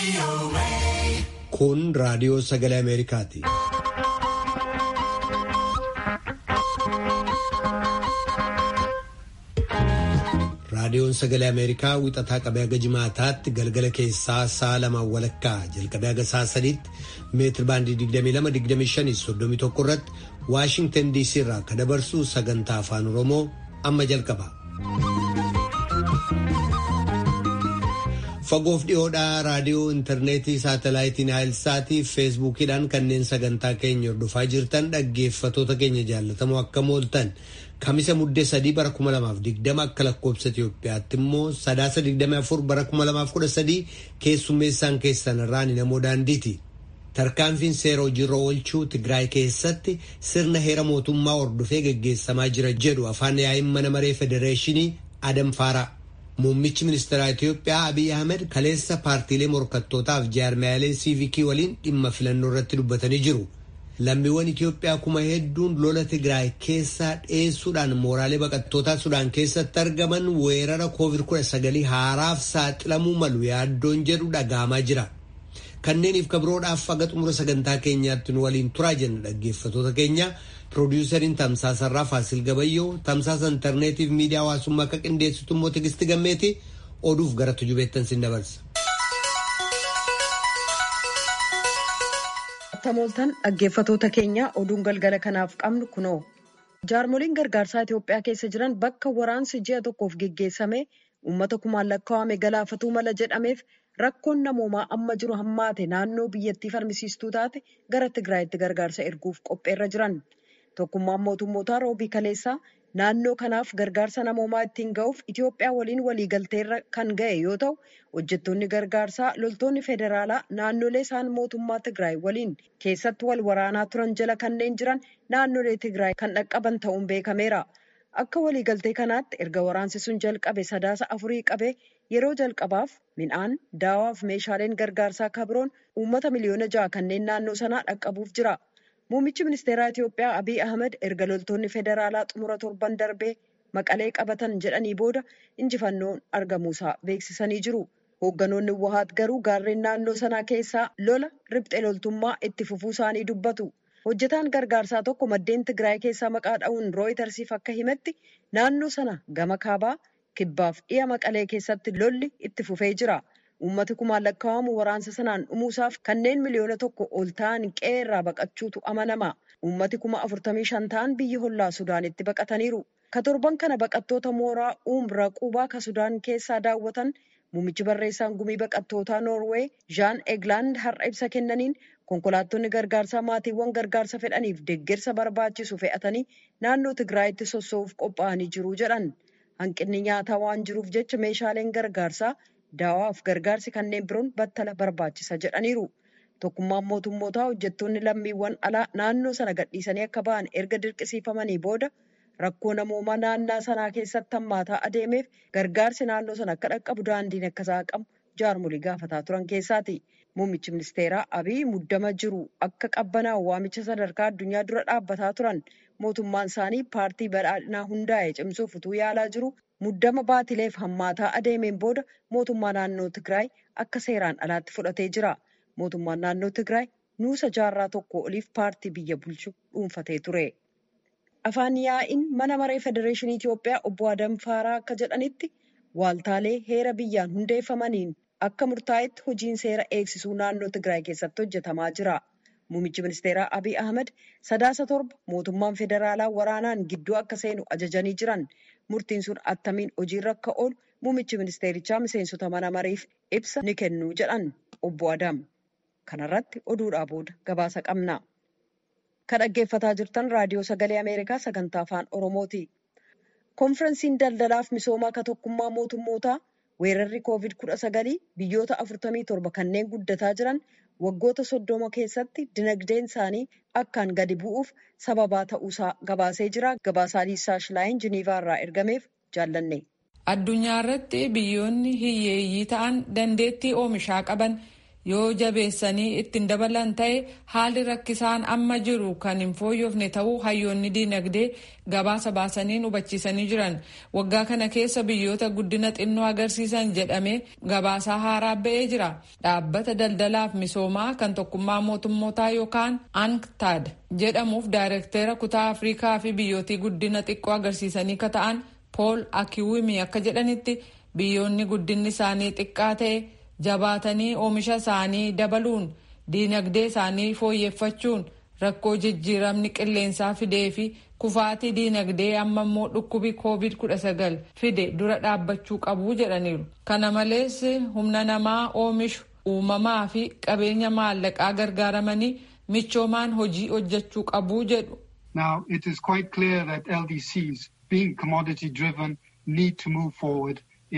Kun raadiyoo sagalee Ameerikaati. Raadiyoon sagalee Ameerikaa wixataa qabee haga jimaataatti galgala keessaa sa'a lamaan walakkaa jalqabee haga sa'a sadiitti meetir baandii 22-25-31 irratti Waashingtan DC irraa akka dabarsu sagantaa afaan Oromoo amma jalqaba. Fagoof dhiyoodhaa raadiyoo intarneetii saatalaayitiin Haayilsaatii fi feesbuukiidhaan kanneen sagantaa keenya hordofaa jirtan dhaggeeffatoota keenya jaallatamoo akka mooltan kamisa muddee sadii bara 2020 akka lakkoobsa Itoophiyaatti immoo sadaasa 24 bara 2013 keessummeessaan keessan irraan namoo daandiiti. Tarkaanfiin seera hojiirra oolchuu Tigraay keessatti sirna heera mootummaa hordofee geggeessamaa jira jedhu afaan yaa'iin mana maree federeeshinii Adam Faaraa. Muummichi ministeeraa Itoophiyaa Abiy Ahmed kaleessa paartiilee morkattootaaf jaarmiyaalee siivikii waliin dhimma filannoo irratti dubbatanii jiru. Lammiiwwan Itoophiyaa kuma hedduun lola Tigraay keessaa dheessuudhaan mooraalee baqattootaa Sudaan keessatti argaman weerara COVID-19 haaraaf saaxilamuu malu yaaddoon jedhu dhagahamaa jira. Kanneeniif kabiroodhaaf haga xumura sagantaa keenyaatti nu waliin turaa jenna dhaggeeffatoota keenya. Piroodyusariin Tamsaasarraa Faasil Gabayyoo tamsaasa intarneetiif miidiyaa hawaasummaa akka qindeessitu immoo Tigisti Gammeeti oduuf gara tujubeettan sin dabarsa. Tamooltan dhaggeeffatoota keenya oduun galgala kanaaf qabnu kunoo. Jaarmoliin gargaarsaa Itoophiyaa keessa jiran bakka waraansi ji'a tokkoof geggeessame uummata kumaan lakkaa'ame galaafatuu mala jedhameef rakkoon namoomaa amma jiru hammaate naannoo biyyattii falmisiistuu taate gara Tigraayitti gargaarsa erguuf qopheerra jiran. Tokkummaan mootummootaa roobii kaleessaa naannoo kanaaf gargaarsa namoomaa ittiin ga'uuf Itoophiyaa waliin waliigalteerra kan ga'e yoo ta'u hojjettoonni gargaarsaa loltoonni federaalaa naannolee isaan mootummaa Tigraay waliin keessatti wal waraanaa turan jala kanneen jiran naannolee Tigraay kan dhaqqaban ta'uun beekameera. Akka waliigaltee kanaatti erga waraansi sun jalqabe sadaasa afurii qabee yeroo jalqabaaf midhaan daawaa fi meeshaaleen gargaarsaa kabiroon uummata miliyoona ja'a kanneen naannoo sanaa dhaqqabuuf jira. Muummichi ministeeraa Itoophiyaa Abiy Ahmed erga loltoonni federaalaa xumura torban darbee maqalee qabatan jedhanii booda injifannoon argamuusaa beeksisanii jiru. Hoogganoonni Wahaat garuu gaarreen naannoo sanaa keessaa lola riphxee loltummaa itti fufuu isaanii dubbatu. Hojjetaan gargaarsaa tokko maddeen Tigraay keessaa maqaa dha'uun rooyitarsiif akka himetti naannoo sana gama kaabaa kibbaaf dhiya maqalee keessatti lolli itti fufee jira. Uummati kumaan lakkaa'amu waraansa sanaan dhumuusaaf kanneen miliyoona tokko ol ta'an qe'ee irraa baqachuutu amanama. Uummati kuma afurtamii shan ta'an biyya hollaa Sudaanitti baqataniiru. Ka torban kana baqattoota mooraa uumbira qubaa ka Sudaan keessaa daawwatan muummichi barreessaan gumii baqattootaa Noorweey Jaan Eglaand har'a ibsa kennaniin konkolaattonni gargaarsaa maatiiwwan gargaarsa fedhaniif deeggarsa barbaachisu fe'atanii naannoo Tigraayitti sossoo'uuf qophaa'anii jiru jedhan. Hanqinni nyaataa waan jiruuf jecha meeshaaleen gargaarsaa daawaaf gargaarsi kanneen biroon battala barbaachisa jedhaniiru. Tokkummaan mootummootaa hojjettoonni lammiiwwan alaa naannoo sana gadhiisanii akka ba'an erga dirqisiifamanii booda rakkoo namoomaa naannaa sanaa keessatti hammaataa adeemeef gargaarsi naannoo sana akka dhaqqabu daandiin akka saaqamu jaarmolii gaafataa turan keessaati. Muummichi ministeeraa Abiy muddama jiru akka qabbanaa'u waamicha sadarkaa addunyaa dura dhaabbataa turan mootummaan isaanii paartii badhaadhinaa hundaa'e cimsuuf utuu yaalaa jiru muddama baatileef hammaataa adeemeen booda mootummaa naannoo Tigraay akka seeraan alaatti fudhatee jira. Mootummaan naannoo Tigraay nuusa jaarraa tokko oliif paartii biyya bulchu dhuunfatee ture. Afaan yaa'iin mana maree federeeshinii Itoophiyaa obbo Adam Faaraa akka jedhanitti waaltaalee heera biyyaan hundeeffamaniin akka murtaa'etti hojiin seera eegsisuu naannoo Tigraay keessatti hojjetamaa jira. Muummichi ministeeraa Abiy Ahmed sadaasa torba mootummaan federaalaa waraanaan gidduu akka seenu ajajanii jiran. Murtiin sun attamiin hojiirra akka oolu muummichi ministeerichaa miseensota mana mariif ibsa ni kennu jedhan obbo Adam. Kanarratti oduudhaa booda gabaasa qabna. Kan dhaggeeffataa jirtan raadiyoo sagalee Ameerikaa sagantaa afaan Oromooti. Konferensiin daldalaaf misoomaa ka tokkummaa mootummootaa weerarri COVID-19 biyyoota 47 kanneen guddataa jiran waggoota soddoma keessatti dinagdeen isaanii akkaan gadi bu'uuf sababaa ta'uusaa gabaasee jira. Gabaasaa Liisaa Shilaayin Jiniivaa irraa ergameef jaallanne. Addunyaa irratti biyyoonni hiyyeeyyii ta'an dandeettii oomishaa qaban yoo jabeessanii ittiin dabalan ta'e haalli rakkisaan amma jiru kan hin fooyyofne ta'uu hayyoonni diinagdee gabaasa baasaniin hubachiisanii jiran waggaa kana keessa biyyoota guddina xinnoo agarsiisan jedhamee gabaasaa haaraa ba'ee jira dhaabbata daldalaaf misoomaa kan tokkummaa mootummootaa yookaan anktaad jedhamuuf daayirektera kutaa afriikaa fi biyyootii guddina xiqqoo agarsiisanii ka ta'an pool akiwimi akka jedhanitti biyyoonni guddinni isaanii xiqqaa ta'e jabaatanii oomisha isaanii dabaluun diinagdee isaanii fooyyeffachuun rakkoo jijjiiramni qilleensaa fidee fi kufaatii diinagdee amma immoo dhukkubi koovid 19 fide dura dhaabbachuu qabu jedhaniiru kana malees humna namaa oomishu uumamaa fi qabeenya maallaqaa gargaaramanii michoomaan hojii hojjechuu qabu jedhu. Now it is quite clear that LDCs being commodity driven need to move forward.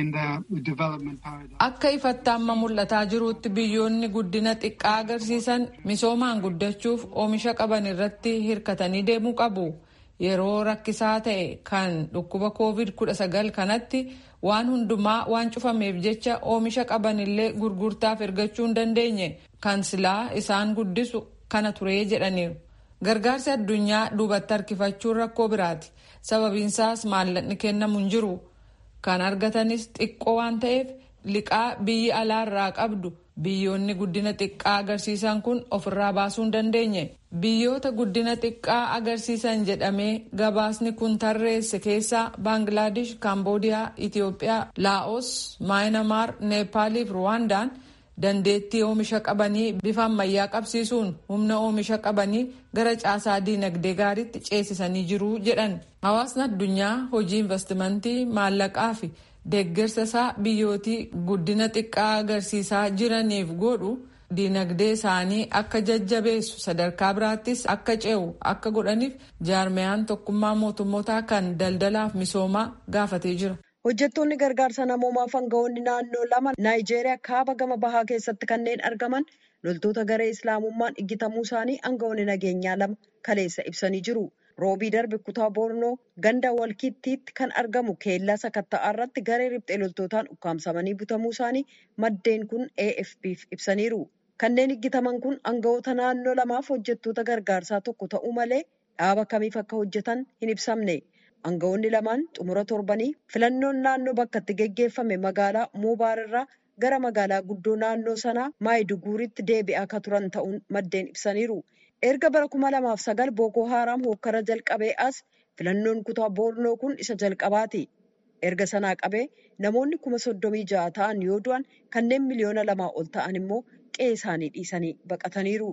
Akka ifatti amma mul'ataa jirutti biyyoonni guddina xiqqaa agarsiisan misoomaan guddachuuf oomisha qaban irratti hirkatanii deemuu qabu. Yeroo rakkisaa ta'e kan dhukkuba COVID-19 kanatti waan hundumaa waan cufameef jecha oomisha qaban illee gurgurtaaf ergachuu hin dandeenye kan silaa isaan guddisu kana turee jedhaniiru. Gargaarsi addunyaa duubatti harkifachuun rakkoo biraati. Sababiinsaas maallaqni kennamu hin jiru. kan argatanis xiqqoo waan ta'eef liqaa biyyi alaarraa qabdu biyyoonni guddina xiqqaa agarsiisan kun ofirraa baasuu hin dandeenye biyyoota guddina xiqqaa agarsiisan jedhamee gabaasni kun tarreesse keessaa baangilaadesh kaamboodiyaa itiyoophiyaa laa'os maayinamaar neepaaliif ruwaandaan dandeettii oomisha qabanii bifa ammayyaa qabsiisuun humna oomisha qabanii gara caasaa diinagdee gaariitti ceesisanii jiru jedhan hawaasni addunyaa hojii investimentii maallaqaa fi deeggarsa isaa biyyootii guddina xiqqaa agarsiisaa jiraniif godhu diinagdee isaanii akka jajjabeessu sadarkaa biraattis akka ce'u akka godhaniif jaarmiyaan tokkummaa mootummootaa kan daldalaaf misoomaa gaafatee jira. Hojjettoonni gargaarsa namoomaaf aangawoonni naannoo lama Naayijeeriyaa kaaba gama bahaa keessatti kanneen argaman loltoota garee islaamummaan iggitamuu isaanii aangawoonni nageenyaa lama kaleessa ibsanii jiru. Roobii darbe kutaa Boornoo ganda walkittiitti kan argamu keellaa sakatta'aa irratti garee riphxee loltootaan ukkaamsamanii butamuu isaanii maddeen kun AFP'f ibsaniiru. Kanneen iggitaman kun aangawoota naannoo lamaaf hojjettoota gargaarsaa tokko ta'uu malee dhaaba kamiif akka hojjetan hin ibsamne. Aangawoonni lamaan xumura torbanii filannoon naannoo bakka itti geggeeffame magaalaa Moobaar irraa gara magaalaa guddoo naannoo sanaa Maayiduguriitti deebi'aa akka turan ta'uun maddeen ibsaniiru. Erga bara kuma lamaaf sagal Bookoo Haaraam hokkara jalqabee as filannoon kutaa Boornoo kun isa jalqabaati. Erga sanaa qabee namoonni kuma soddomii ja'a ta'an yoo du'an kanneen miliyoona lamaa ol ta'an immoo qe'ee isaanii dhiisanii baqataniiru.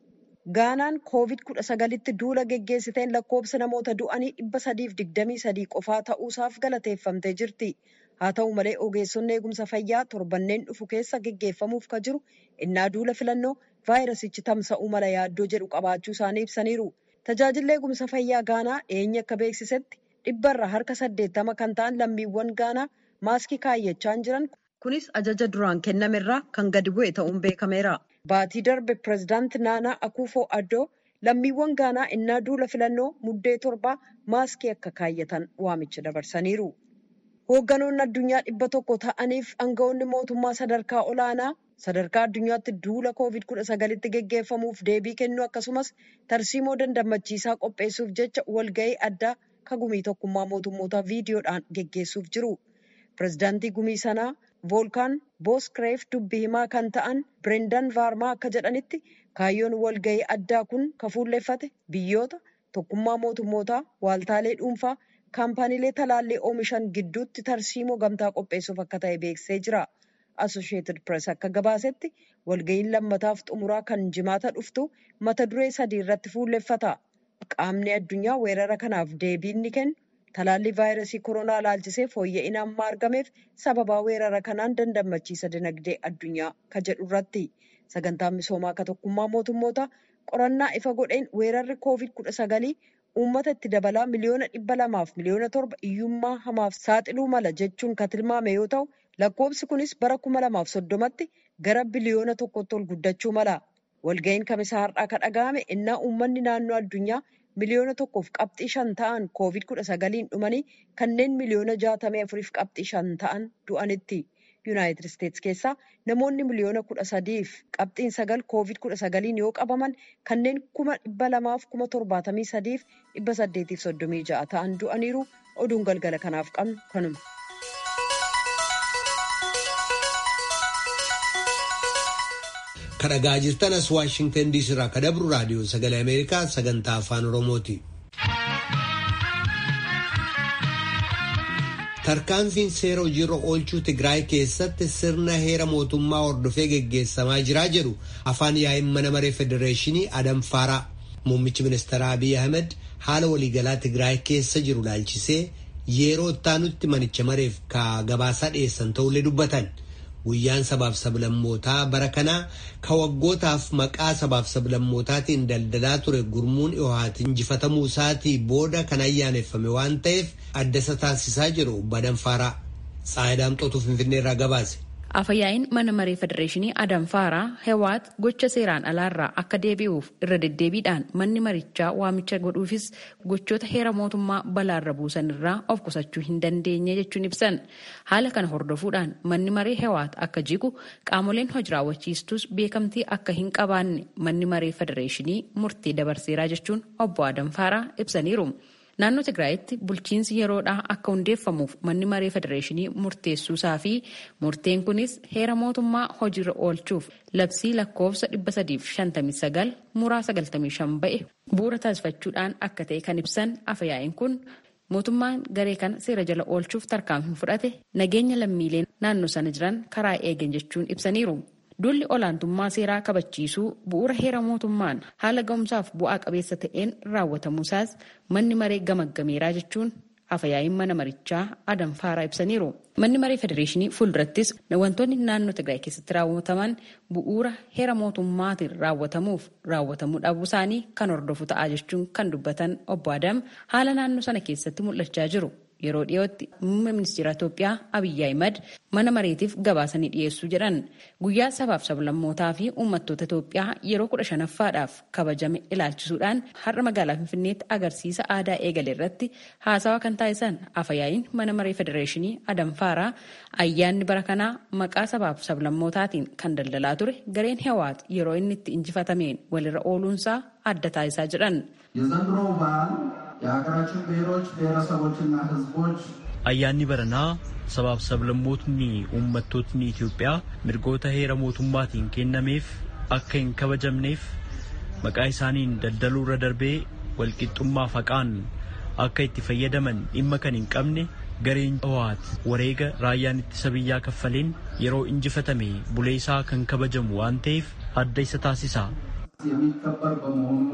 Gaanaan koovid kudha sagalitti duula geggeessiteen lakkoofsa namoota du'anii dhibba sadiif digdamii sadii qofaa ta'uusaaf galateeffamtee jirti. Haa ta'u malee ogeessonni eegumsa fayyaa torbanneen dhufu keessa geggeeffamuuf ka jiru innaa duula filannoo vaayirasichi tamsa'uu mala yaaddoo jedhu qabaachuu isaanii ibsaniiru. Tajaajilli eegumsa fayyaa Gaanaa dhiyeenya akka beeksisetti dhibbarra harka saddeettama kan ta'an lammiiwwan Gaanaa maaskii kaayyachaa jiran kunis ajaja duraan kennamerraa kan gadi bu'e ta'uun beekameera. Baatii darbe pireezidaanti Naanaa Akuufoo Addoo lammiiwwan Gaanaa innaa duula filannoo muddee torbaa maaskii akka kaayyatan waamicha dabarsaniiru. Hoogganoonni addunyaa dhibba tokko ta'aniif aangawoonni mootummaa sadarkaa olaanaa sadarkaa addunyaatti duula koovid kudha sagalitti geggeeffamuuf deebii kennuu akkasumas tarsiimoo dandammachiisaa qopheessuuf jecha walga'ii addaa ka gumii tokkummaa mootummootaa viidiyoodhaan geggeessuuf jiru. Pireezidaantii gumii sanaa voolkaan booskreef dubbii himaa kan ta'an birendan vaarmaa akka jedhanitti kaayyoon walga'ii addaa kun ka fuulleeffate biyyoota tokkummaa mootummootaa waaltaalee dhuunfaa kaampaaniilee talaallii oomishan gidduutti tarsiimoo gamtaa qopheessuuf akka ta'e beeksisee jira. Associated Press akka gabaasetti walga'iin lammataaf xumuraa kan jimaata dhuftu mata duree sadii irratti fuulleeffata. Qaamni addunyaa weerara kanaaf deebii ni kennu. Talaallii vaayirasii koronaa ilaalchisee fooyya'ina amma argameef sababaa weerara kanaan dandammachiisa dinagdee addunyaa ka jedhu irratti sagantaan misoomaa ka tokkummaa mootummoota qorannaa ifa godheen weerarri koovid kudha sagalii uummata itti dabalaa miliyoona dhibba lamaaf miliyoona torba hiyyummaa hamaaf saaxiluu mala jechuun ka tilmaame yoo ta'u lakkoobsi kunis bara kuma lamaaf soddomatti gara biliyoona tokkotti ol guddachuu mala. Walga'iin kamisaa har'aa ka dhaga'ame innaa uummanni naannoo addunyaa miliyoona tokkoof qabxii shan ta'an koovid kudha sagaliin dhumanii kanneen miliyoona jaatamii afuriif qabxii shan ta'an du'anitti. yuunaayitid isteetsi keessaa namoonni miliyoona kudha sadiif qabxiin sagal koovid kudha sagaliin yoo qabaman kanneen kuma dhibba lamaaf kuma torbaatamii sadiif dhibba saddeetiif soddomii ja'a ta'an du'aniiru oduun galgala kanaaf qabnu kanuma. kadhagaa jirtan as waashingtan diisii irraa ka dabru raadiyoo sagalee ameerikaa sagantaa afaan oromooti. tarkaanfiin seera hojiirra oolchuu tigraay keessatti sirna heera mootummaa hordofee geggeessamaa jiraa jedhu afaan yaa'in mana maree federeeshinii adam faaraa muummichi ministeeraa abiy ahmed haala waliigalaa tigraay keessa jiru laalchisee yeroo ittaanutti manicha mareef ka gabaasaa dhiyeessan ta'ullee dubbatan. guyyaan sabaaf sablammootaa bara kanaa ka waggootaaf maqaa sabaaf sablammootaatiin daldalaa ture gurmuun dhihohaati injifatamuu isaatii booda kan ayyaaneffame waan ta'eef adda isa taasisaa jiru badan faaraa xaayidaamxootu finfinnee irraa gabaase. Afayyaa'in mana maree federeeshinii Adam Faaraa Hewaat gocha seeraan alaarraa akka deebi'uuf irra deddeebiidhaan manni marichaa waamicha godhuufis gochoota heera mootummaa balaarra buusan irraa of qusachuu hin dandeenye jechuun ibsan. Haala kana hordofuudhaan manni maree Hewaat akka jigu qaamoleen hojii raawwachiistus beekamtii akka hin qabaanne manni maree federeeshinii murtii dabarseeraa jechuun obbo Adam Faaraa ibsaniiru. Naannoo Tigraayitti bulchiinsi yeroodhaa akka hundeeffamuuf manni maree federeeshinii murteessuusaa fi murteen kunis heera mootummaa hojiirra oolchuuf labsii lakkoofsa 359 muraa 95 ba'e bu'uura taasifachuudhaan akka ta'e kan ibsan afayyaa'in kun mootummaan garee kana seera jala oolchuuf tarkaanfii fudhate nageenya lammiileen naannoo sana jiran karaa eegan jechuun ibsaniiru. Duulli olaantummaa seeraa kabachiisuu bu'uura heera mootummaan haala ga'umsaaf bu'aa qabeessa ta'een raawwatamuusaas manni maree gamaggameeraa jechuun afayaa'iin mana marichaa adam faaraa ibsaniiru. Manni maree federeeshinii fuuldurattis wantoonni naannoo Tigraay keessatti raawwataman bu'uura heera mootummaatiin raawwatamuuf raawwatamuu dhabuu isaanii kan hordofu ta'a jechuun kan dubbatan obbo Adam haala naannoo sana keessatti mul'achaa jiru. Yeroo dhiyootti muummee ministeera Itoophiyaa Abiyyi Ahimad mana mareetiif gabaasanii dhiyeessuu jedhan guyyaa sabaaf sablammootaa fi uummattoota Itoophiyaa yeroo kudha shanaffaadhaaf kabajame ilaalchisuudhaan har'a magaalaa Finfinneetti agarsiisa aadaa eegale irratti haasawa kan taasisan afayaa'iin mana maree federeeshinii Adam Faaraa ayyaanni bara kanaa maqaa sabaaf sablammootaatiin kan daldalaa ture gareen Hewaat yeroo inni itti injifatameen walirra ooluunsaa adda taasisaa jedhan. የሀገራችን ብሔሮች ብሔረሰቦችና ሕዝቦች ayyaanni baranaa sabaaf sablammootni uummattootni Itoophiyaa mirgoota heera mootummaatiin kennameef akka hin kabajamneef maqaa isaaniin daldaluu irra darbee walqixxummaa faqaan akka itti fayyadaman dhimma kan hin qabne gareen Hewaat wareega raayyaan ittisa biyyaa kaffaleen yeroo injifatame bulee isaa kan kabajamu waan ta'eef adda isa taasisa. የሚከበር በመሆኑ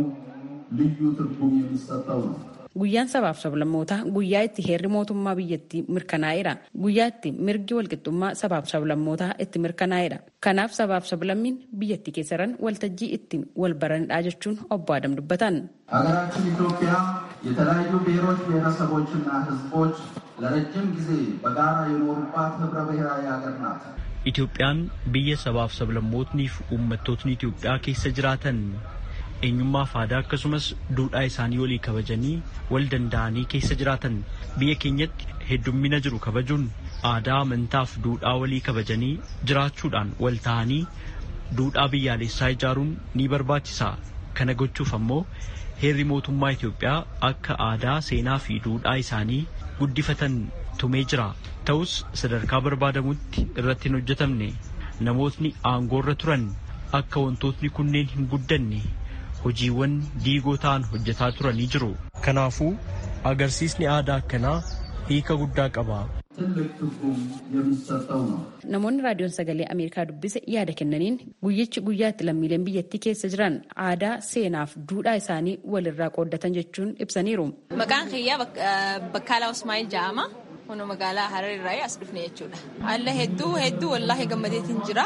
ልዩ ትርጉም የሚሰጠው ነው። Guyyaan sabaaf sablammootaa guyyaa itti heerri mootummaa biyyattii mirkanaa'edha. Guyyaa itti mirgi walqixxummaa sabaaf sablammootaa itti mirkanaa'edha. Kanaaf sabaaf sablammiin biyyattii keessa jiran waltajjii ittiin wal baranidha jechuun obbo Adam dubbatan. ሀገራችን ኢትዮጵያ የተለያዩ ብሔሮች ብሔረሰቦችና ሕዝቦች ለረጅም ጊዜ በጋራ የኖሩባት ህብረ ብሔራዊ ሀገር ናት። Itoophiyaan biyya sabaaf sablammootniif uummattootni Itoophiyaa keessa jiraatan eenyummaaf aadaa akkasumas duudhaa isaanii walii kabajanii wal danda'anii keessa jiraatan biyya keenyatti heddummina jiru kabajuun aadaa amantaaf duudhaa walii kabajanii jiraachuudhaan wal ta'anii duudhaa biyyaalessaa ijaaruun ni barbaachisa. Kana gochuuf ammoo heerri mootummaa Itoophiyaa akka aadaa seenaa fi duudhaa isaanii guddifatan tumee jira. Ta'us sadarkaa barbaadamutti irratti hin hojjetamne namootni aangoorra turan akka wantootni kunneen hin guddanne hojiiwwan diigoo ta'an hojjetaa turanii jiru. Kanaafuu agarsiisni aadaa akkanaa hiika guddaa qaba. ትልቅ ትርጉም የሚሰጠው ነው። Namoonni raadiyoon sagalee Ameerikaa dubbise yaada kennaniin guyyichi guyyaa itti lammiileen biyyattii keessa jiran aadaa seenaaf duudhaa isaanii walirraa qooddatan jechuun ibsaniiru. Maqaan kiyyaa Bakkaalaa Usmaa'il jedhama. Kun magaalaa Harar irraa as dhufne jechuudha. Alla hedduu hedduu wallaahi gammadeetiin jira.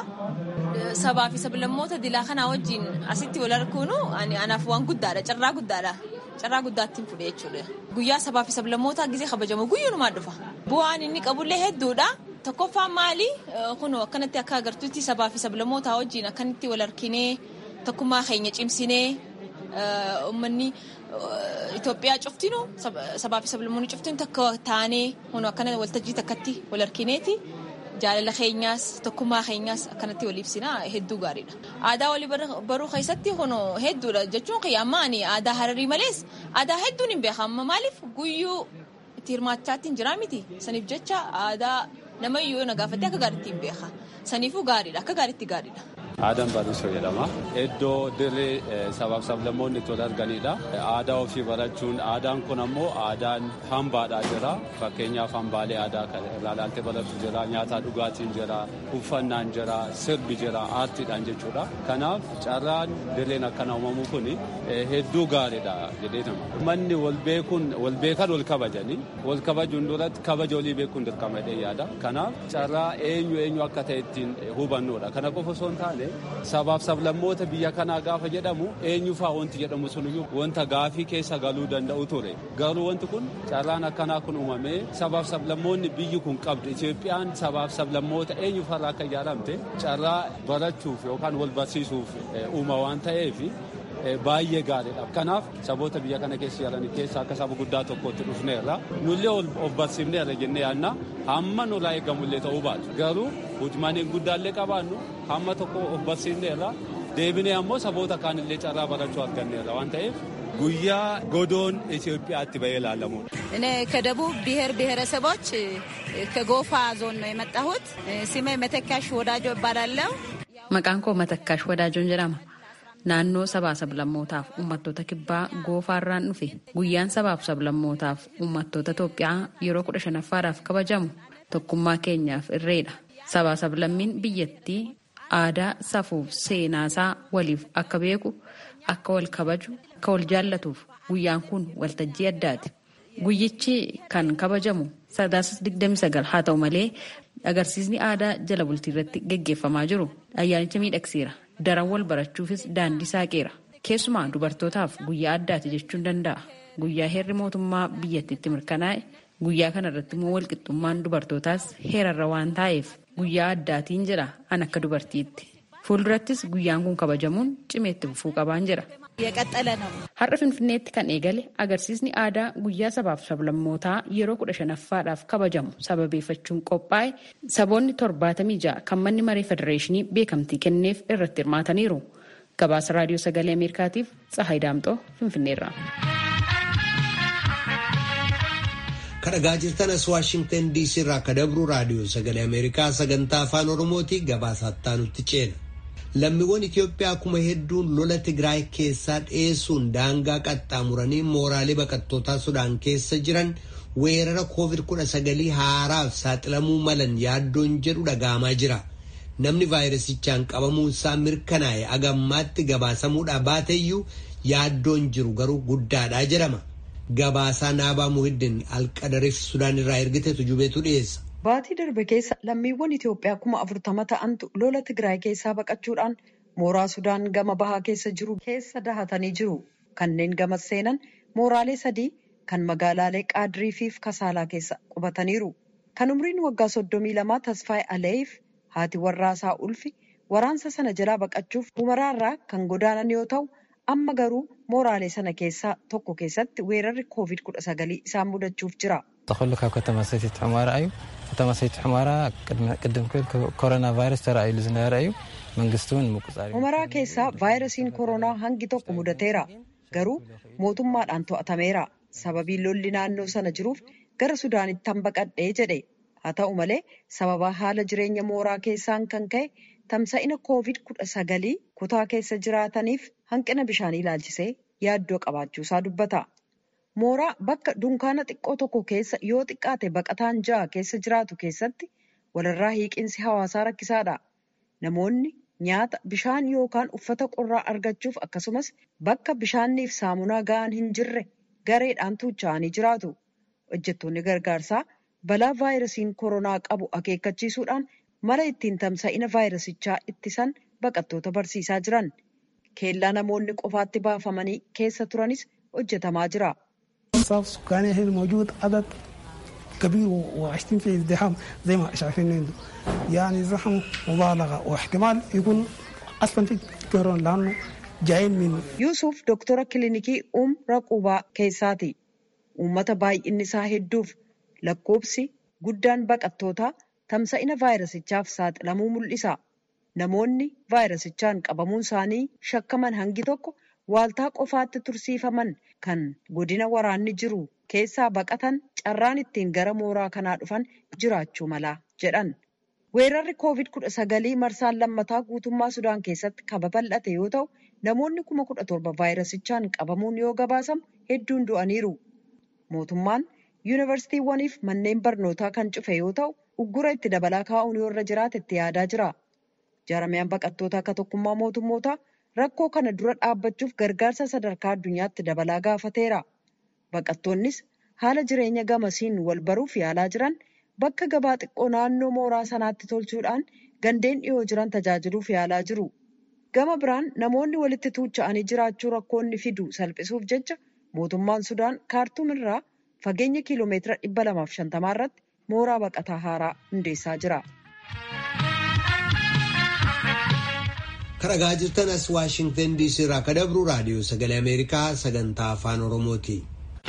Sabaa fi sablammoota dilaa kanaa wajjin asitti wal arkuunu anaaf waan guddaadha. Carraa guddaadha. Carraa guddaattiin fudhe jechuudha. Guyyaa sabaa fi sablammoota gisee kabajamu guyyuunumaan dhufa. Bu'aan inni qabullee hedduudha. Tokkoffaan maali? Kun akkanatti akka agartuutti sabaa fi sablammoota wajjin akkanatti wal arkinee tokkummaa keenya cimsinee uummanni Itoophiyaa cuftinu sabaa fi sablammoonni cuftinu takka taanee kun akkana waltajjii takkatti wal arkineeti jaalala keenyaas tokkummaa keenyaas akkanatti wal ibsinaa hedduu gaariidha. Aadaa walii baruu keessatti kun hedduudha jechuun amma ani aadaa hararii malees aadaa hedduun hin beeku amma maaliif guyyuu itti hirmaachaatti hin jiraa miti saniif jecha aadaa namayyuu na gaafatte akka gaariitti hin beeka saniifuu gaariidha akka gaariitti gaariidha. Aadaan Baarisoo jedhama. Iddoo dirree sabaaf sablammoonni itti wal arganidha. Aadaa ofii barachuun aadaan kun ammoo aadaan hambaadhaa jira. Fakkeenyaaf hambaalee aadaa kan irraa ilaaltee baratu jira. Nyaata dhugaatiin jira. Uffannaan jira. Sirbi jira. Aartiidhaan jechuudha. Kanaaf carraan dirreen akkana uumamu kun hedduu gaariidha jedheetama. Manni wal beekuun wal beekan wal kabajanii wal kabajuun duratti kabaja olii beekuun dirqama jedhee yaada. Kanaaf carraa eenyu eenyu akka ta'e ittiin hubannuudha. Kana qofa osoo hin taane sabaaf sablammoota biyya kanaa gaafa jedhamu eenyufaa wanti jedhamu suniyyuu wanta gaafii keessa galuu danda'u ture garuu wanti kun carraan akkanaa kun uumamee sabaaf sablammoonni biyyi kun qabdu Itoophiyaan sabaaf sablammoota eenyufarraa akka ijaaramte carraa barachuuf yookaan wal barsiisuuf uuma waan ta'eef baay'ee gaariidha. Kanaaf saboota biyya kana keessa jiran keessa akka saba guddaa tokkotti dhufneerra nullee of barsiifneerra jennee yaadna hamma nurraa eegamullee ta'uu baatu garuu hujmaniin guddaallee qabaannu hamma tokko of barsiifneerra deebinee ammoo saboota kaanillee carraa barachuu arganneerra waan ta'eef ጉያ ጎዶን ኢትዮጵያት በየ ላለሙት እኔ ከደቡብ ብሔር ብሔረሰቦች ከጎፋ ዞን ነው የመጣሁት። ስሜ መተካሽ ወዳጆ እባላለሁ። Maqaan koo Matakkaash Wadaajoon jedhama. Naannoo sabaa sablammootaaf uummattoota kibbaa goofaarraan dhufe guyyaan sabaaf sablammootaaf uummattoota Itoophiyaa yeroo kudha shanaffaadhaaf kabajamu tokkummaa keenyaaf irreedha. Sabaa sablammiin biyyattii aadaa safuuf seenaasaa waliif akka beeku akka wal kabaju akka wal jaallatuuf guyyaan kun waltajjii addaati. Guyyichi kan kabajamu sadaasa 29 haa ta'u malee agarsiisni aadaa jala bultii irratti gaggeeffamaa jiru ayyaanicha miidhagseera. Daran wal barachuufis daandii saaqeera. Keessumaa dubartootaaf guyyaa addaati jechuun danda'a. Guyyaa heerri mootummaa biyyattiitti mirkanaa'e guyyaa kana irratti immoo walqixxummaan dubartootaas heerarra waan taa'eef guyyaa addaatiin jedha an akka dubartiitti. Fuuldurattis guyyaan kun kabajamuun cimeetti fufuu qabaan jira. የቀጠለ ነው። Har'a Finfinneetti kan eegale agarsiisni aadaa guyyaa sabaaf sablammootaa yeroo kudha shanaffaadhaaf kabajamu sababeeffachuun qophaa'e saboonni torbaatamii ja'a kan manni maree federeeshinii beekamtii kenneef irratti hirmaataniiru. Gabaasa raadiyoo sagalee Ameerikaatiif Tsahaay Daamxoo Finfinneerra. kadhagaa jirtan as waashingtan diisii irraa akka dabru raadiyoo sagalee ameerikaa sagantaa afaan oromooti gabaasaa nutti ceena. lammiiwwan Itoophiyaa kuma hedduun lola Tigraay keessaa dhiyeessuun daangaa qaxxaamuranii mooraalee baqattootaa Sudaan keessa jiran weerara COVID-19 haaraaf saaxilamuu malan yaaddoon jedhu dhaga'amaa jira. Namni vaayirasichaan qabamuu isaa mirkanaa'e agammaatti gabaasamuudhaa baateyyuu yaaddoon jiru garuu guddaadhaa jedhama. Gabaasaa Naabaa Muhiddin Alqadariif Sudaan irraa ergitetu jubeetu dhiyeessa. Baatii darbe keessa lammiiwwan Itoophiyaa kuma afurtama ta'antu lola Tigraay keessaa baqachuudhaan mooraa Sudaan gama bahaa keessa jiru keessa dahatanii jiru. Kanneen gama seenan mooraalee sadii kan magaalaalee Qaadirii fi Kasaalaa keessa qubataniiru. Kan umriin waggaa soddomii lamaa Tasfaay Aleef haati warraasaa Ulfi waraansa sana jalaa baqachuuf humaraarraa kan godaanan yoo ta'u amma garuu mooraalee sana keessaa tokko keessatti weerarri koovid kudha sagalii isaan mudachuuf jira. ተኸሉ ካብ ከተማ ሰቲት ሑመራ እዩ ከተማ ሰቲት ሑመራ ቅድም ክብል ኮሮና ቫይረስ ተራእዩሉ ዝነበረ እዩ መንግስቲ እውን ምቁፃር Humaraa keessaa vaayirasiin koronaa hangi tokko mudateera. Garuu mootummaadhaan to'atameera. Sababii lolli naannoo sana jiruuf gara Sudaanitti hambaqadhee jedhe. Haa ta'u malee sababa haala jireenya mooraa keessaan kan ka'e tamsa'ina koovid kudha sagalii kutaa keessa jiraataniif hanqina bishaanii ilaalchisee yaaddoo qabaachuusaa dubbata. Mooraa bakka dunkaana xiqqoo tokko keessa yoo xiqqaate baqataan ja'a keessa jiraatu keessatti walirraa hiiqinsi hawaasaa rakkisaadha. Namoonni nyaata, bishaan yookaan uffata qorraa argachuuf akkasumas bakka bishaanniif saamunaa ga'an hin jirre gareedhaan tuucha'anii jiraatu. Hojjettoonni gargaarsaa balaa vaayirasiin koronaa qabu akeekkachiisuudhaan mala ittiin tamsa'ina vaayirasichaa ittisan baqattoota barsiisaa jiran. Keellaa namoonni qofaatti baafamanii keessa turanis hojjetamaa jira. سكاني هنا موجود عدد كبير وعايشين في ازدحام زي ما شايفين عنده يعني زحمه مبالغه واحتمال يكون اصلا في كورونا لانه جايين من Yuusuf doktora kilinikii umra qubaa keessaati. Uummata baay'inni isaa hedduuf lakkoobsi guddaan baqattootaa tamsa'ina vaayirasichaaf saaxilamuu mul'isa. Namoonni vaayirasichaan qabamuun isaanii shakkaman hangi tokko waaltaa qofaatti tursiifaman kan godina waraanni jiru keessaa baqatan carraan ittiin gara mooraa kanaa dhufan jiraachuu mala jedhan. Weerarri koovid kudha sagalii marsaan lammataa guutummaa Sudaan keessatti kan babal'ate yoo ta'u namoonni kuma kudha torba vaayirasichaan qabamuun yoo gabaasamu hedduun du'aniiru. Mootummaan yuunivarsiitiiwwaniif manneen barnootaa kan cufe yoo ta'u uggura itti dabalaa kaa'uun yoo irra jiraate itti yaadaa jira. Jaarmiyaan baqattoota akka tokkummaa mootummootaa rakkoo kana dura dhaabbachuuf gargaarsa sadarkaa addunyaatti dabalaa gaafateera. Baqattoonnis haala jireenya gamasiin wal baruuf yaalaa jiran bakka gabaa xiqqoo naannoo mooraa sanaatti tolchuudhaan gandeen dhiyoo jiran tajaajiluuf yaalaa jiru. Gama biraan namoonni walitti tuucha'anii jiraachuu rakkoonni fidu salphisuuf jecha mootummaan Sudaan kaartuum irraa fageenya kiiloomeetira dhibba lamaaf shantamaa irratti mooraa baqataa haaraa hundeessaa jira. Karagaa jirtan as Waashingtan DC irraa akka dabru raadiyoo sagalee Ameerikaa sagantaa afaan Oromooti.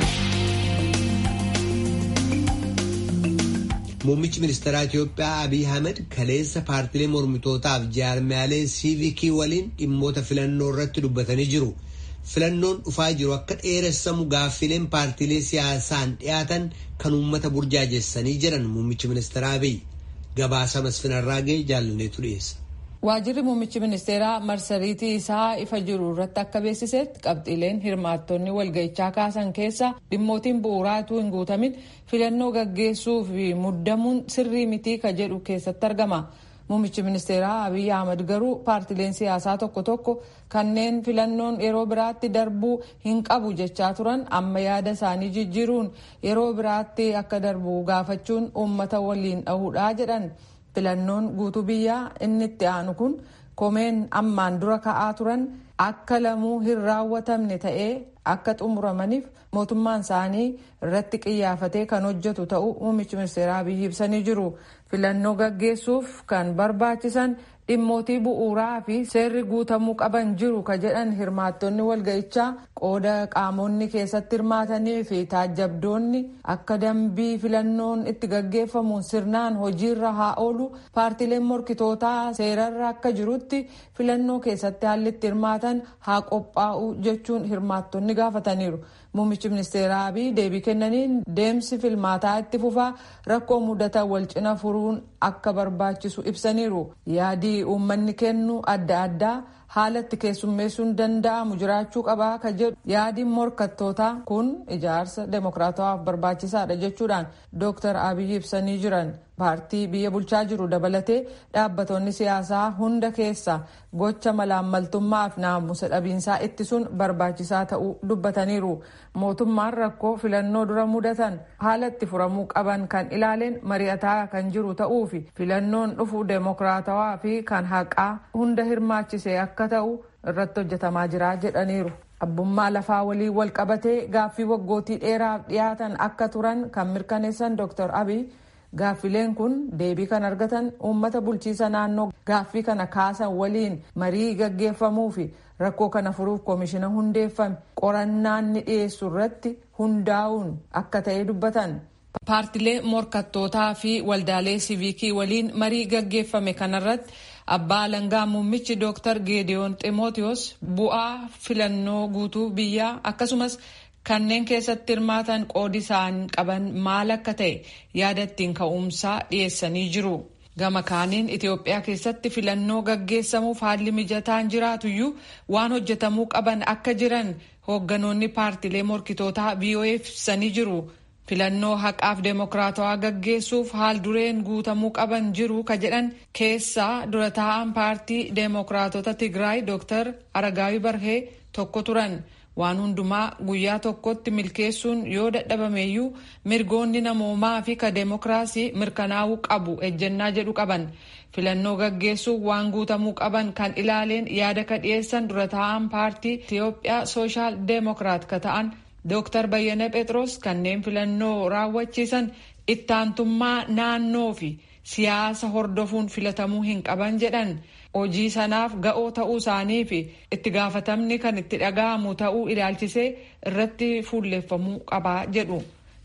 Muummichi ministeeraa Itiyoophiyaa Abiy Ahmed kaleessa paartilee mormitootaaf jaarmiyaalee siivikii waliin dhimmoota filannoo irratti dubbatanii jiru. Filannoon dhufaa jiru akka dheeressamu gaaffileen paartilee siyaasaan dhiyaatan kan uummata burjaajessanii jedhan muummichi ministeeraa Abiy. Gabaasa masfinarraa ga'e jaalanneetu dhiyeessa. Waajirri muummichi ministeeraa marsariitii isaa ifa jiru irratti akka beeksisetti qabxiileen hirmaattonni walga'ichaa kaasan keessa dhimmootiin bu'uuraa utuu hin guutamin filannoo gaggeessuu fi muddamuun sirrii mitii ka jedhu keessatti argama. Muummichi ministeeraa Abiy Ahmad garuu paartileen siyaasaa tokko tokko kanneen filannoon yeroo biraatti darbuu hin qabu jechaa turan amma yaada isaanii jijjiiruun yeroo biraatti akka darbu gaafachuun uummata waliin dhahuudhaa jedhan. filannoon guutuu biyyaa inni itti aanu kun komeen ammaan dura ka'aa turan akka lamuu hin raawwatamne ta'ee akka xumuramaniif mootummaan isaanii irratti qiyyaafatee kan hojjetu ta'uu muummichi ministeeraa Abiy ibsanii jiru. Filannoo gaggeessuuf kan barbaachisan dhimmootii bu'uuraa fi seerri guutamuu qaban jiru ka jedhan hirmaattonni walga'ichaa qooda qaamonni keessatti hirmaatanii fi taajjabdoonni akka dambii filannoon itti gaggeeffamu sirnaan hojiirra haa oolu paartileen morkitootaa seerarra akka jirutti filannoo keessatti haalli itti hirmaatan haa qophaa'u jechuun hirmaattonni gaafataniiru. Muummichi ministeeraa Abiy deebii kennaniin deemsi filmaataa itti fufaa rakkoo mudatan wal cina furuun akka barbaachisu ibsaniiru. Yaadii uummanni kennu adda addaa haala itti keessummeessuun danda'amu jiraachuu qabaa ka jedhu yaadiin morkattootaa kun ijaarsa demokraatawaaf barbaachisaadha jechuudhaan Dr. Abiy ibsanii jiran. paartii biyya bulchaa jiru dabalatee dhaabbattoonni siyaasaa hunda keessa gocha malaammaltummaa fi naamusa dhabiinsaa ittisuun barbaachisaa ta'uu dubbataniiru. Mootummaan rakkoo filannoo dura mudatan haala itti furamuu qaban kan ilaaleen mari'ataa kan jiru ta'uu fi filannoon dhufu deemokiraatawaa fi kan haqaa hunda hirmaachise akka ta'u irratti hojjetamaa jira jedhaniiru. Abbummaa lafaa waliin wal qabatee gaaffii waggootii dheeraaf dhiyaatan akka turan kan mirkaneessan Dr. Abiy Gaaffileen kun deebii kan argatan uummata bulchiisa naannoo gaaffii kana kaasan waliin marii gaggeeffamuu fi rakkoo kana furuuf koomishina hundeeffame qorannaan ni dhiyeessu irratti hundaa'uun akka ta'e dubbatan. Paartilee morkattootaa fi waldaalee siivikii waliin marii gaggeeffame kanarratti abbaa alangaa muummichi Dr. Geediyoon Ximootiyoos bu'aa filannoo guutuu biyyaa akkasumas kanneen keessatti hirmaatan qoodi isaan qaban maal akka ta'e yaada ittiin ka'umsaa dhiyeessanii jiru. Gama kaaniin Itoophiyaa keessatti filannoo gaggeessamuuf haalli mijataan jiraatuyyuu waan hojjetamuu qaban akka jiran hoogganoonni paartilee morkitootaa BOF ibsanii jiru. Filannoo haqaaf deemokiraatawaa gaggeessuuf haal dureen guutamuu qaban jiru ka jedhan keessaa dura taa'an paartii deemokiraatota Tigraay Dr. Aragaawii Barhee tokko turan. waan hundumaa guyyaa tokkotti milkeessuun yoo dadhabameeyyuu mirgoonni namoomaa fi ka deemokiraasii mirkanaa'uu qabu ejjennaa jedhu qaban filannoo gaggeessuuf waan guutamuu qaban kan ilaaleen yaada ka dhiyeessan dura taa'an paartii Itiyoophiyaa sooshaal deemokiraat ka ta'an Dr. Bayyana Phexros kanneen filannoo raawwachiisan ittaantummaa naannoo fi siyaasa hordofuun filatamuu hin qaban jedhan. hojii sanaaf ga'oo ta'uu isaanii fi itti gaafatamni kan itti dhaga'amu ta'uu ilaalchisee irratti fuulleeffamuu qabaa jedhu.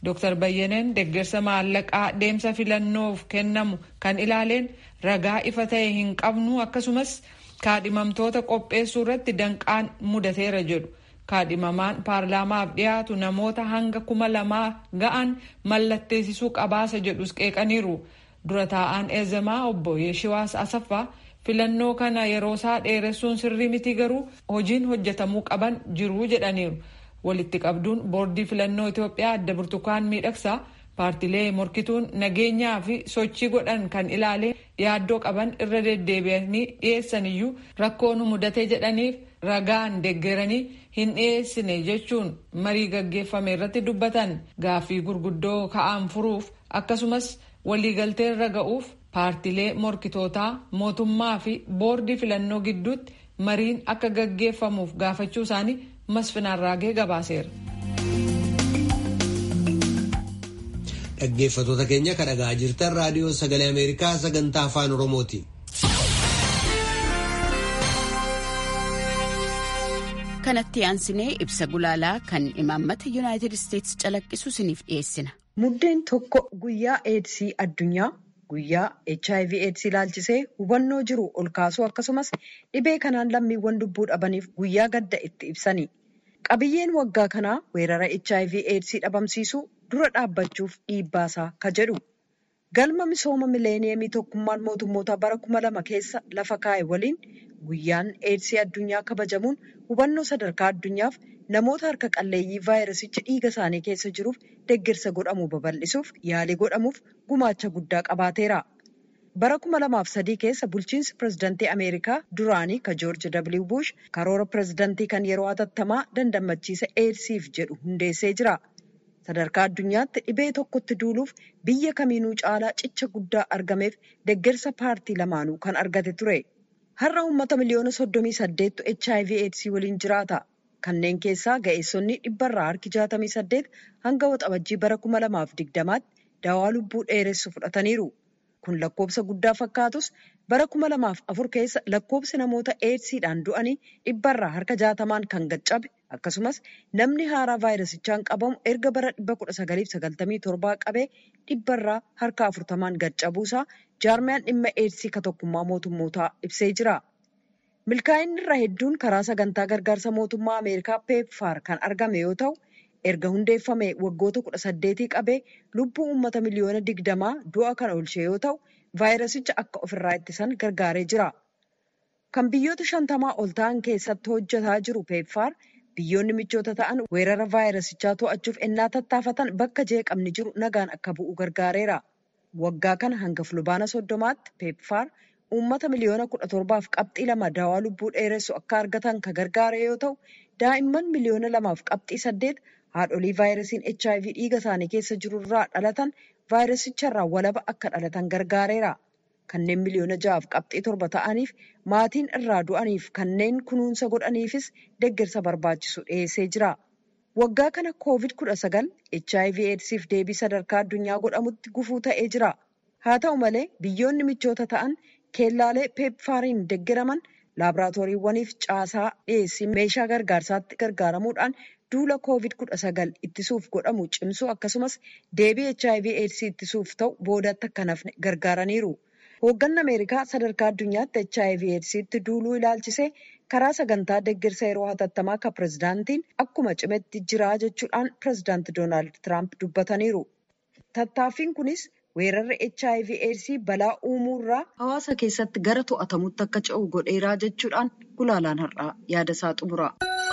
Dr. Bayyaneen deeggarsa maallaqaa deemsa filannoof kennamu kan ilaaleen ragaa ifa ta'e hin qabnu akkasumas kaadhimamtoota qopheessuu irratti danqaan mudateera jedhu. Kaadhimamaan paarlaamaaf dhiyaatu namoota hanga kuma lamaa ga'an mallatteessisuu qabaasa jedhus qeeqaniiru. Dura taa'aan eezamaa obbo Yeeshiwaas Asaffaa filannoo kana yeroo isaa dheeressuun sirrii miti garuu hojiin hojjetamuu qaban jiru jedhaniiru. Walitti qabduun boordii filannoo Itoophiyaa adda burtukaan miidhagsaa paartilee morkituun nageenyaa fi sochii godhan kan ilaalee yaaddoo qaban irra deddeebi'anii dhiyeessan iyyuu rakkoo nu mudatee jedhaniif ragaan deeggaranii hin dhiyeessine jechuun marii gaggeeffame irratti dubbatan gaaffii gurguddoo ka'an furuuf akkasumas waliigaltee irra ga'uuf paartilee morkitootaa mootummaa fi boordii filannoo gidduutti mariin akka gaggeeffamuuf gaafachuu isaanii masfinaan raagee gabaaseera. Dhaggeeffattoota keenya kan dhaga'aa jirtan raadiyoo sagalee Ameerikaa sagantaa afaan Oromooti. Kanatti aansinee ibsa gulaalaa kan imaammata Yuunaayitid Isteetsi calaqqisu isiniif dhiyeessina. Muddeen tokko guyyaa eedsii addunyaa guyyaa HIV eedsii ilaalchisee hubannoo jiru ol kaasuu akkasumas dhibee kanaan lammiiwwan lubbuu dhabaniif guyyaa gadda itti ibsani. Qabiyyeen waggaa kanaa weerara HIV eedsii dhabamsiisuu dura dhaabbachuuf dhiibbaasaa ka jedhu. Galma misooma mileeniyeemii tokkummaan mootummoota bara kuma lama keessa lafa kaa'e waliin guyyaan eedsii addunyaa kabajamuun hubannoo sadarkaa addunyaaf namoota harka qalleeyyii vaayirasichi dhiiga isaanii keessa jiruuf deeggarsa godhamu babal'isuuf yaalii godhamuuf gumaacha guddaa qabaateera. Bara kuma lamaaf sadii keessa bulchiinsi pirezidantii Ameerikaa duraanii ka Joorji W. Bush karoora pirezidantii kan yeroo hatattamaa dandammachiisa eedsiif jedhu hundeessee jira. Sadarkaa addunyaatti dhibee tokkotti duuluuf biyya kamiinuu caalaa cicha guddaa argameef deeggarsa paartii lamaanuu kan argate ture. Har'a uummata miliyoona soddomii saddeettu HIV eedsii waliin jiraata. Kanneen keessaa ga'eessonni dhibbarraa harki jaatamii saddeet hanga waxabajjii bara kuma lamaaf digdamaatti dawaa lubbuu dheeressu fudhataniiru. Kun lakkoobsa guddaa fakkaatus bara kuma lamaaf afur keessa lakkoobsi namoota eedsiidhaan du'anii dhibbarraa harka jaatamaan kan gaccabe akkasumas namni haaraa vaayirasichaan qabamu erga bara dhibba kudha sagaliif sagaltamii torbaa qabee dhibbarraa harka afurtamaan gaccabuusaa jaarmiyaan dhimma eedsii ka tokkummaa mootummootaa ibsee jira. Milkaa'inni irra hedduun karaa sagantaa gargaarsa mootummaa Ameerikaa peepfaar kan argame yoo ta'u, erga hundeeffame waggoota kudha saddeetii qabee lubbuu uummata miliyoona digdamaa du'a kan oolchee yoo ta'u, vaayirasicha akka ofirraa ittisan gargaaree jira. Kan biyyoota shantamaa ol ta'an keessatti hojjetaa jiru peepfaar biyyoonni michoota ta'an weerara vaayirasichaa to'achuuf ennaa tattaafatan bakka jeeqamni jiru nagaan akka bu'u gargaareera. Waggaa kana hanga fulbaana soddomaatti peepfaar uummata miliyoona kudha torbaaf qabxii lama dawaa lubbuu dheeressu akka argatan kan gargaare yoo ta'u, daa'imman miliyoona lamaaf qabxii saddeet haadholii vaayirasiin HIV dhiiga isaanii keessa jiru irraa dhalatan vaayirasicharraa walaba akka dhalatan gargaareera. Kanneen miliyoona ja'aaf qabxii torba ta'aniif maatiin irraa du'aniif kanneen kunuunsa godhaniifis deeggarsa barbaachisu dhiyeessee jira. Waggaa kana koovid kudha sagal HIV eedsiif deebii sadarkaa addunyaa godhamutti gufuu ta'ee jira. Haa ta'u malee biyyoonni michoota ta'an keellaalee peepfaariin deeggaraman laaboraatooriiwwaniif caasaa dhiyeessii meeshaa gargaarsaatti gargaaramuudhaan duula koovid kudha sagal ittisuuf godhamu cimsuu akkasumas deebii HIV eedsii ittisuuf ta'u boodatti akka nafne gargaaraniiru. Hoogganni Ameerikaa sadarkaa addunyaatti HIV eedsiitti duuluu ilaalchisee karaa sagantaa deeggarsa yeroo hatattamaa kan pirezidaantiin akkuma cimetti jira jechuudhaan pirezidaanti Doonaald Tiraamp dubbataniiru. Tattaaffiin kunis weerarri HIV eedsii balaa uumuu irraa hawaasa keessatti gara to'atamutti akka ce'u godheeraa jechuudhaan gulaalaan har'aa yaada isaa xumura.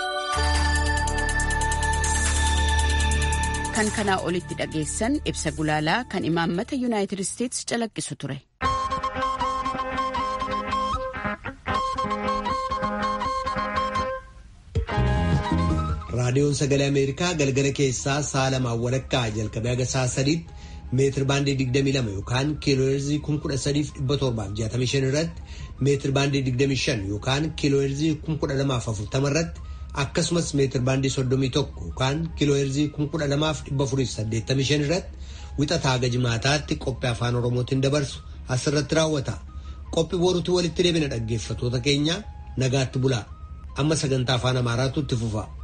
Kan kanaa olitti dhageessan ibsa gulaalaa kan imaammata Yuunaayitid Isteetsi calaqqisu ture. raadiyoon sagalee ameerikaa galgala keessaa sa'a lamaan walakkaa jalqabee haga sa'a sadiitti meetir baandii 22 yookaan kiilooheerzii 13765 irratti meetir baandii 25 yookaan kiilooheerzii 12040 irratti akkasumas meetir baandii 31 yookaan kiilooheerzii 12485 irratti wixataa haga jimaataatti qophii afaan oromootiin dabarsu asirratti raawwata qophii boruutti walitti deebina dhaggeeffatoota keenya nagaatti bulaa amma sagantaa afaan amaaraatu itti fufa.